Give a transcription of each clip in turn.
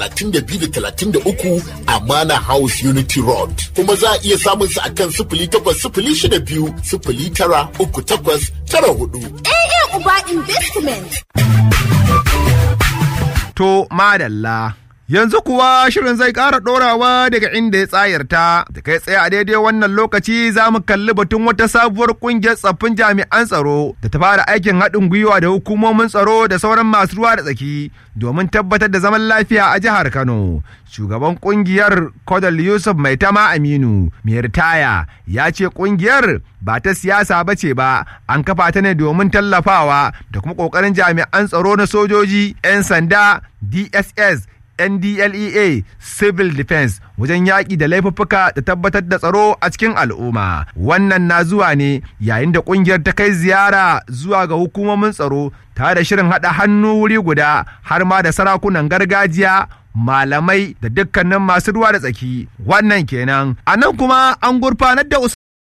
32 a Mana House Unity Road. Kuma za a iya samun su akan sifili takwas sifili shida biyu sifili tara uku takwas tara hudu. AA Uba Investment. To madalla. Yanzu kuwa shirin zai ƙara ɗorawa daga inda ya tsayarta, da kai tsaye a daidai wannan lokaci za mu kalli batun wata sabuwar ƙungiyar tsaffin jami'an tsaro da ta fara aikin haɗin gwiwa da hukumomin tsaro da sauran masu ruwa da tsaki domin tabbatar da zaman lafiya a jihar Kano. Shugaban ƙungiyar Kodal Yusuf Maitama Aminu, mai ritaya, ya ce ƙungiyar ba ta siyasa ba ce ba, an kafa ta ne domin tallafawa da kuma ƙoƙarin jami'an tsaro na sojoji, 'yan sanda, DSS, NDLEA Civil Defense wajen yaƙi da laifuffuka da tabbatar da tsaro a cikin al'umma. Wannan na zuwa ne yayin da ƙungiyar ta kai ziyara zuwa ga hukumomin tsaro tare da shirin haɗa hannu wuri guda har ma da sarakunan gargajiya malamai da dukkanin masu ruwa da tsaki wannan kenan a nan kuma an gurfanar da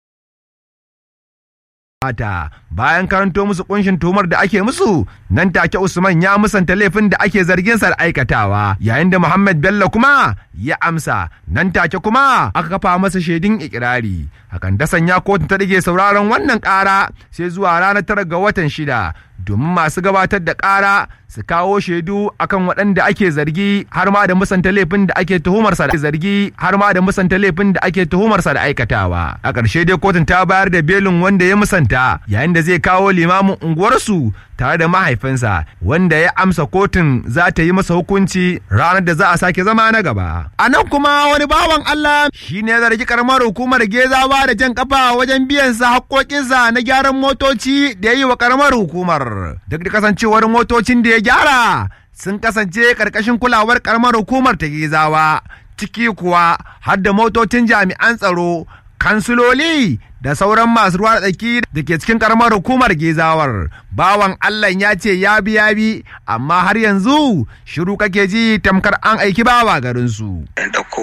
mata bayan karanto musu kunshin tuhumar da ake musu nan take Usman ya musanta laifin da ake zargin sa da aikatawa yayin da Muhammad Bello kuma ya amsa nan take kuma aka kafa masa shaidun ikirari hakan da sanya kotu ta rage sauraron wannan ƙara sai zuwa ranar tara ga watan shida domin masu gabatar da ƙara su kawo shaidu akan waɗanda ake zargi har ma da musanta laifin da ake tuhumarsa da zargi har ma da musanta laifin da ake tuhumarsa da aikatawa a ƙarshe dai kotun ta bayar da belin wanda ya musanta yayin da zai kawo limamin unguwarsu tare da mahaifinsa wanda ya amsa kotun za ta yi masa hukunci ranar da za a sake zama na gaba a nan kuma wani bawan Allah shi ne zargi karamar hukumar gezawa da jan kafa wajen biyan sa haƙoƙinsa na gyaran motoci da ya yi wa karamar hukumar duk da kasancewar motocin da ya gyara sun kasance karkashin kulawar karamar hukumar ta gezawa ciki kuwa har da motocin jami'an tsaro kansiloli da sauran masu ruwa tsaki da ke cikin karamar hukumar gezawar bawan allah ya ce ya bi ya bi amma har yanzu shiru kake ji tamkar an aiki bawa garinsu